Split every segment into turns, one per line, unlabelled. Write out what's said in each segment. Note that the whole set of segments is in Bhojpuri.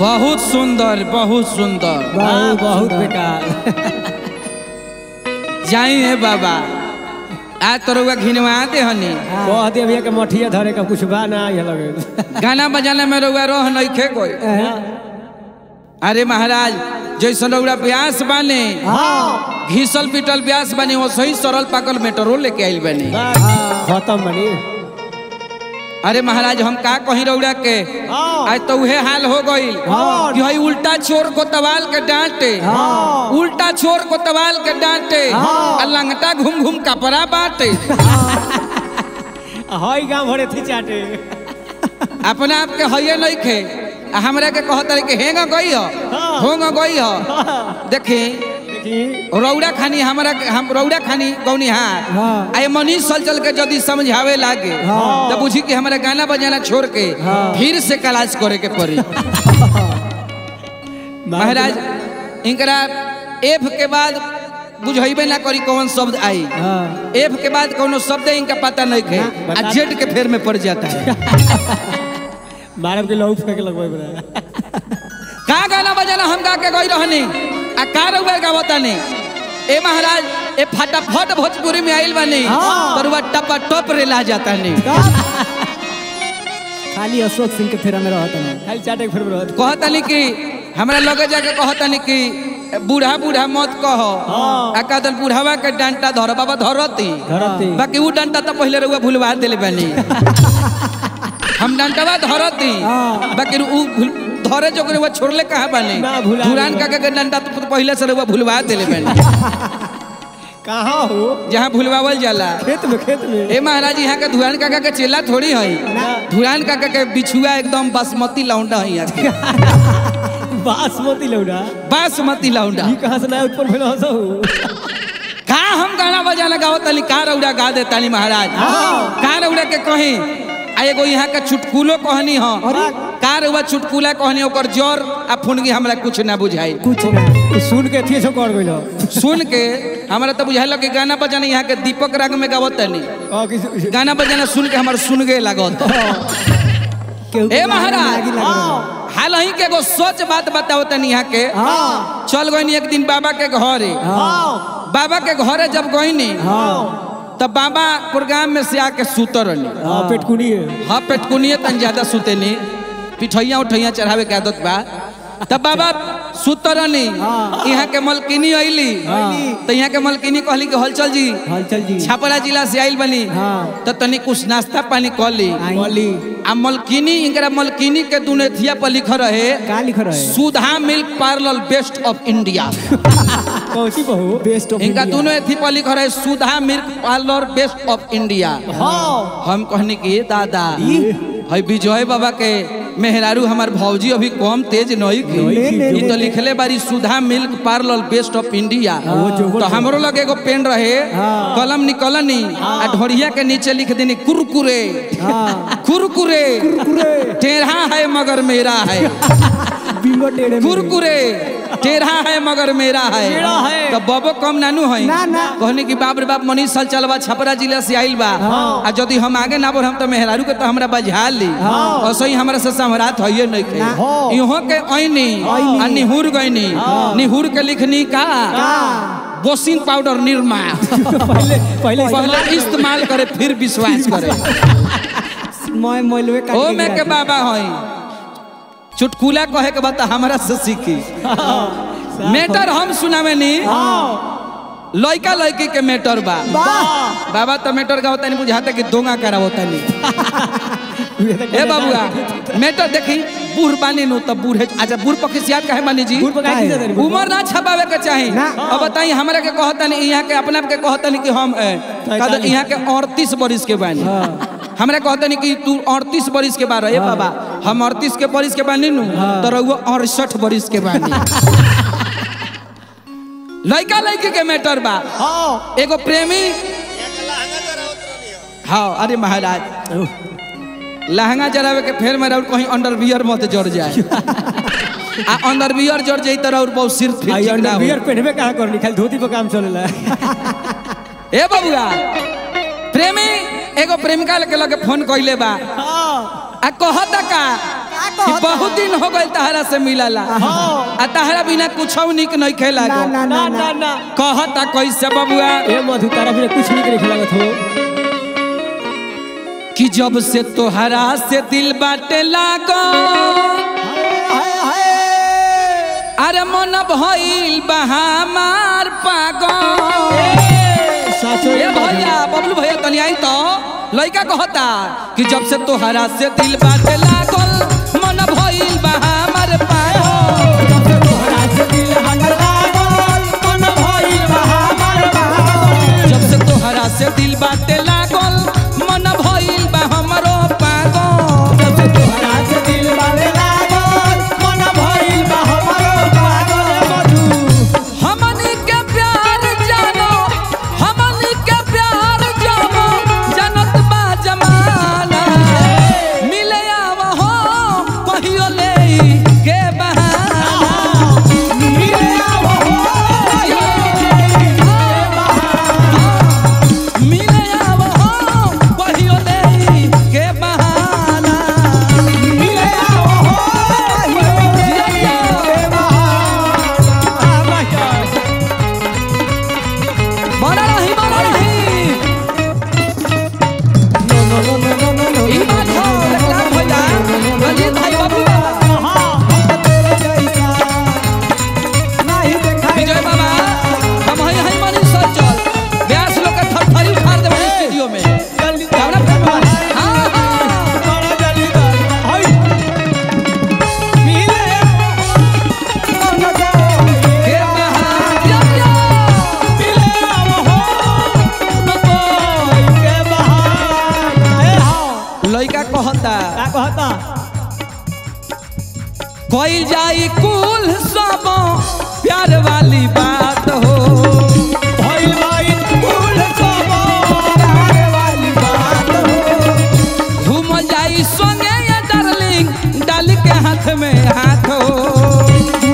बहुत सुंदर बहुत सुंदर
बहुत बहुत बेकार
जाई है बाबा आज तो रउआ घिनवा दे हनी
कह दे भैया के मठिया धरे का कुछ बा ना ये लगे
गाना बजाना में रउआ रह नहीं खे कोई अरे महाराज जैसन रउआ ब्यास बाने घिसल पिटल ब्यास बाने वो सही सरल पाकल मेटरो लेके आइल बाने
खत्म बनी
अरे महाराज हम का कहीं रउड़ा के आज तो उहे हाल हो गईल कि हई उल्टा छोर को तवाल के डांटे उल्टा छोर को तवाल के डांटे आ लंगटा घूम घूम कपड़ा बांटे
हई गांव भरे थी चाटे
अपना आप के हइये नहीं खे आ हमरा के कहत रहे कि हेंगा गई हो होंगा गई हो देखी
देखी
रौड़ा खानी हमरा के- हम रौड़ा खानी गौनी हार
हाँ।
आए मनीष सल चल के यदि समझावे लागे
हाँ।
तो बुझी कि हमरा गाना बजाना छोड़ के फिर से क्लास करे के पड़ी महाराज इनकरा एफ के बाद बुझेबे ना करी कौन शब्द आई
हाँ
एफ के बाद कोनो शब्द इनका पता नहीं खे
बता
आ जेड के फेर में पड़ जाता है
मारब के लहू फेंक लगवाई बड़ा
का गाना बजाना हम गा के गई रहनी आ का रउआ गावता नहीं ए महाराज ए फटाफट भोजपुरी में आइल बानी
हाँ।
पर वह टपा टप रे ला जाता नहीं
खाली अशोक सिंह के फेरा में रहता नहीं खाली चाटे के फेरा में रहता
कहतनी कि हमरा लगे जाके कहतनी कि बूढ़ा बूढ़ा मत कहो
हाँ।
आ कहतन बूढ़ावा के डंटा धर बाबा धरती
धरती।
बाकी ऊ डंटा तो पहले रउआ भूलवा देले बानी हम डंटवा धरती
हाँ।
बाकी ऊ भूल- धरे जो करे वो छोड़ले कहाँ बानी
ना, भुला
धुरान
देले।
काका के डंटा तो पहले से रउआ भूलवा देले बानी
कहाँ हो
जहाँ भूलवावल जाला
खेत में खेत में
ए महाराज यहाँ के धुरान काका के चेला थोड़ी है
ना।
धुरान काका के बिछुआ एकदम बासमती लौंडा है यहाँ के
बासमती लौड़ा
बासमती लौंडा
ई कहाँ से नया उत्पन्न भेल हंसो
का हम गाना बजाना गाओ तनी का रौड़ा गा दे तानी महाराज का रौड़ा के कहीं आ एगो यहाँ के चुटकुलो कहनी हो का रउआ चुटकुला कहनी ओकर जर आ फुनगी हमरा कुछ ना बुझाई
कुछ ना सुन के थी सो कर गइलो
सुन के हमरा तो बुझाइल कि गाना बजाना यहाँ के दीपक राग में गावत तनी
और किसी
गाना बजाना सुन के हमार सुन गे लागत ए महाराज हाल ही के एगो सच बात बताओ तनी यहाँ के
हाँ
चल गई एक दिन बाबा के घरे
हाँ
बाबा के घरे जब गईनी
हाँ
तब बाबा प्रोग्राम में से आके सुत रहनी
हाँ पेटकुनी है
हाँ पेटकुनिए तन ज्यादा सुते नहीं पिठैया उठैया चढ़ावे के आदत बा तब बाबा सुत रहनी यहाँ के मलकिनी अइली तो यहाँ के मलकिनी कहली कि हलचल जी
हलचल जी
छपरा जिला से आइल बनी
हाँ।
तो तनी कुछ नाश्ता पानी कर ली
बोली
आ मलकिनी इनकरा मलकिनी के दुनेथिया पर लिख रहे
का लिख रहे
Sudha milk parlour best of India
कौची बहू बेस्ट ऑफ
इनका दोनों एथी पर लिख रहे Sudha milk parlour best of India
हाँ
हम कहने की दादा है विजय बाबा के मेहरारू हमार भौजी अभी कम तेज नहीं की ई तो लिखले बारी Sudha milk parlour best of India तो हमरो लगे एगो पेन रहे
हाँ।
कलम निकलनी आ ढोरिया के नीचे लिख देनी कुरकुरे
हाँ
कुरकुरे टेढ़ा है मगर मेरा है
बिंगो टेढ़े में
कुरकुरे टेढ़ा है मगर मेरा है
टेढ़ा है।
तो बबो कम नानू है
ना, ना।
कहने की बाप रे बाप मनीष साल चलबा छपरा जिला से आइल बा आ यदि हम आगे ना बढ़ हम तो मेहरारू के तो हमरा बजा ली और सही हमरा से समरात होइए नहीं के
हाँ।
इहो के ऐनी आ निहुर गईनी निहुर के लिखनी का बोसिन पाउडर निर्मा
पहले पहले
पहले इस्तेमाल करे फिर विश्वास करे
मैं मोलवे का
ओ मैं के बाबा हई चुटकुला कहे के बता हमरा से सीखी मेटर हम सुनावे नी लड़का लड़की के मेटर बा बाबा तो मेटर का होता नहीं बुझाता कि दोंगा करा होता नहीं ए बाबुआ मेटर देखी बूढ़ बानी नु तब बूढ़ अच्छा बूढ़ पक्षी सियात काहे मानी जी
बूढ़ पर काहे की देते
उम्र ना छपावे के चाही
ना।
अब बताई हमरा के कहता नहीं यहाँ के अपना के कहता नहीं कि हम ए, कहता यहाँ के अड़तीस बरिस के बानी हमरा कहता नहीं कि तू अड़तीस बरिस के बारह ए बाबा हम अड़तीस के बरिस के बानी नु तो रहुआ अड़सठ बरिस के बानी लड़का लड़की के मैटर बा
हाँ
एगो प्रेमी हाँ अरे महाराज लहंगा जरावे के फेर में राउर कहीं अंडरवियर मत जड़ जाए आ अंडरवियर जड़ जाई तो राउर बहुत सिर फिट
आई
ठीक ना
अंडर
हो।
बियर पहनबे कहाँ करनी खाली धोती पर काम चलेला
ए बबुआ प्रेमी एगो प्रेमिका के लगे फोन कइले बा
हाँ
आ कहता का कि बहुत दिन हो गए तहरा से मिलला आ तहरा बिना कुछ निक नहीं खेला
ना ना
ना
ना
ना ना
कहता कैसे बबुआ
ए मधु तारा बिना कुछ नहीं करे लागत हो
कि जब से तोहरा से दिल बाटे लागो
हाय हाय
अरे मन भइल बहामार पागल
साचो
ए भैया बबलू भैया तनी आई तो लइका कहता कि जब से तोहरा से दिल बाटे लागल मन भइल बा हमर पागल जब से तोहरा से दिल बाटे लागल मन भइल बा हमरो पागल जब से तोहरा हमनी के प्यार जानो हमनी के प्यार जानो जनत बा जमाना मिले आव हो कहियो ले के बहाना मिले आव हो कहियो ले के बहाना बड़ा रही बड़ा रही ई बात हो एकला भैया रंजीत भाई बबुआ विजय बाबा हम हई हई मनी सर चल ब्यास लोग के थरथरी उखाड़ देबे स्टूडियो में हमरा प्रेम भाई हां हां के बहाना लइका कहता कोई जाई कुल सब प्यार वाली बात हो घूम जाई संगे ये डार्लिंग डाल के हाथ में हाथ हो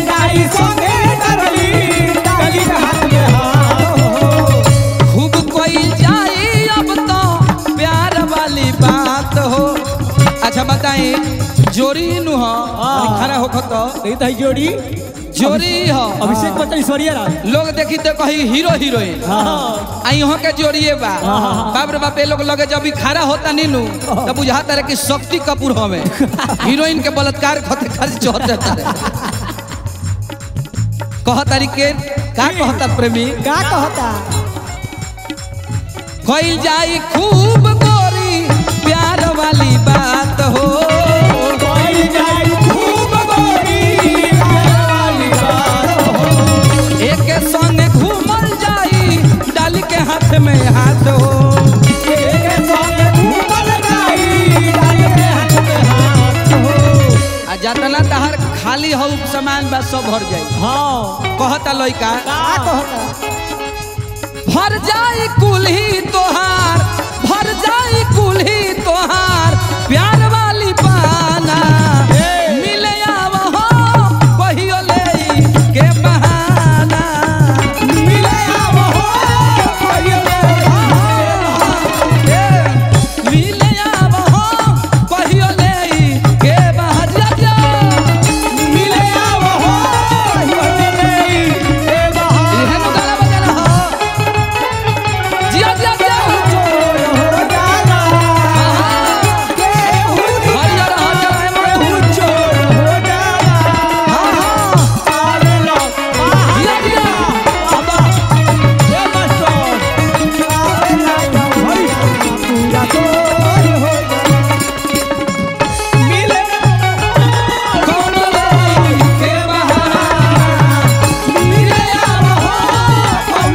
खूब कोई जाई अब तो प्यार वाली बात हो अच्छा बताई जोरी नु हो
हाँ।
खड़ा हो खतो
जोड़ी
जोरी हो
अभिषेक बच्चन ईश्वरिया राज
लोग देखी तो कही हीरो हीरोइन
हाँ
आ यहाँ के जोड़िए बा
हाँ, हाँ, हाँ।
बाप रे बाप ये लोग लगे जब भी खड़ा होता नीनू तब बुझाता रहे कि शक्ति कपूर हमें हीरोइन के बलात्कार खते खाली चौहत्तर तारे कह तरीके का कहता प्रेमी
का कहता
खोल जाई खूब गोरी प्यार वाली बात हो एक संग घूमल जाई डाल के हाथ में हाथ हो आ जतना तहार खाली हो सामान बा सब भर जाई
हाँ
कहता लइका
का कहता
भर जाई कुल्ही तोहार भर जाई कुल्ही तोहार प्यार वाली पाना मिले आव हो कहियो ले के बहाना मिले आव हो कहियो ले मिले आव हो कहियो ले के बहाना मिले आव हो कहियो ले इहे तो गाना बजाना हो जिया जिया जिया हरियर हरियर में हाँ हाँ जिया जिया कौन लाई के बहाना मिले आव हो कौन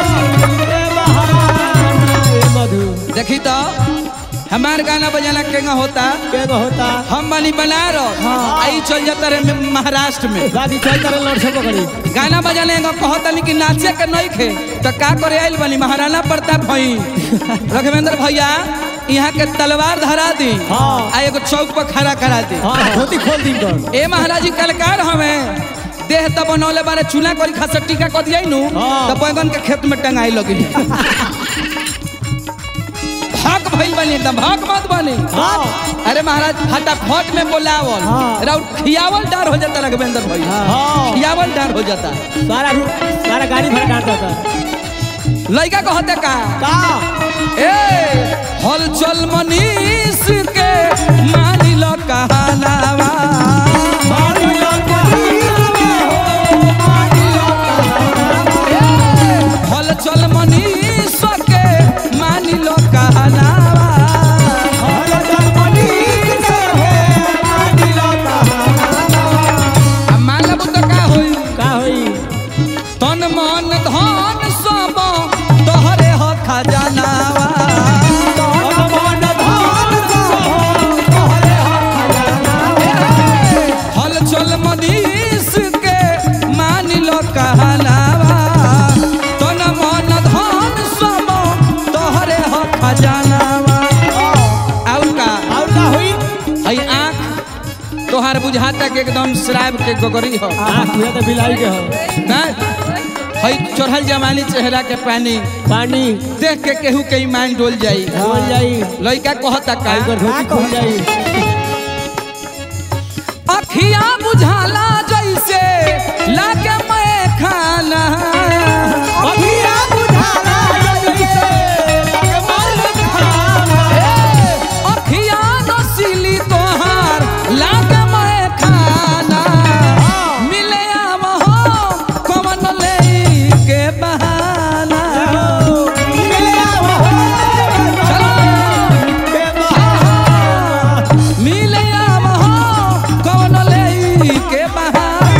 लाई
मधु
देखी तो हमार गाना बजाना केंगा होता
के होता
हम बनी बनारस आई चल जाता रहे महाराष्ट्र में
दादी चल करे लड़ से पकड़ी
गाना बजाने एगो कहतनी कि नाचे के नहीं खे तो का करे आइल बनी महाराणा प्रताप भई रघुवेंद्र भैया यहाँ के तलवार धरा दी
हाँ।
आ एगो चौक पर खड़ा करा दी
हाँ धोती खोल दी कर
ए महाराज जी कलकार हमें देह तब बनौले बारे चूना करी खासा टीका कर दिया नु
हाँ।
तो बैगन के खेत में टंगाई लगी भक भइल बनी एकदम भक मत बनी अरे महाराज फटाफट में बोलावल
हाँ।
राउत खियावल डार हो जाता रघवेंद्र भाई
हाँ।
खियावल डार हो जाता
सारा सारा गाड़ी भर काटता था
लड़का कहते का
का
ए हल चल मनीष के मानी लो कहनावा ए, हल चल मनीष के मानी लो कहनावा आ मान लेबू तो का होई
का होई
तन मन धन सब तोहरे ह खजानावा हल चल मनीष के मान लो कहनावा तन मन धन सब तोहरे ह खजानावा और का
और का होई
हई आँख तोहार बुझाता के एकदम शराब के गोगरी हो
आँख पूरा तो बिलाई के हो
ना हई चढ़ल जमानी चेहरा के पानी
पानी
देख के केहू के ईमान डोल जाई
बोल जाई
लड़का कहता का
काई धोती खुल जाई
अखिया बुझाला जैसे लागे मैं खाना ए, अखिया नसीली तोहार लागे मैं खाना मिले आव हो कवन ले के बहाना चलो मिले आव हो कवन ले के बहाना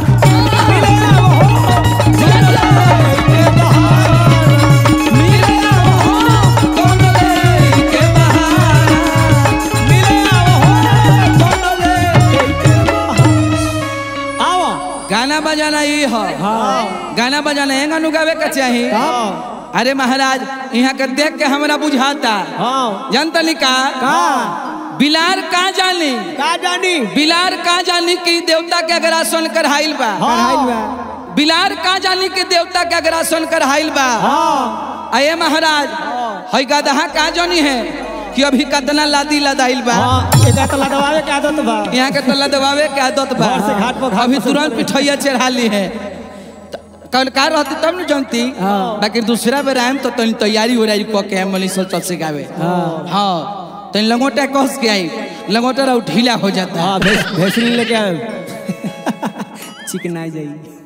मिले आव हो कवन ले के बहाना
आओ
गाना बजाना ये हो
हाँ
गाना बजाना एंगा नुगावे का चाही
हाँ
अरे महाराज यहाँ के देख के हमरा बुझाता
हाँ
जनतनी का
का
बिलार का जानी
का जानी
बिलार का जानी कि देवता के अगर आसन करहाइल बा बिलार का जानी कि देवता के अगर आसन करहाइल बा
हाँ
अये महाराज हई गदहा का जानी है कि अभी कतना लादी लदाइल बा
हाँ एका तो लदवावे के आदत बा
यहाँ के तो लदवावे के आदत बा
घर से घाट पर घाट
अभी
पर
तुरंत पिठैया चढ़ा ली है कल कार रहती तब न जानती
हाँ।
बाकी दूसरा बेर आयम तो तनी तैयारी उरारी कऽ के मनी सोच चल से गावे
हाँ
हाँ तनी लंगोटा कस के आई लंगोटा रहा ढीला हो जाता है
हाँ भेस भेसली लेके आए चिकनाई जाई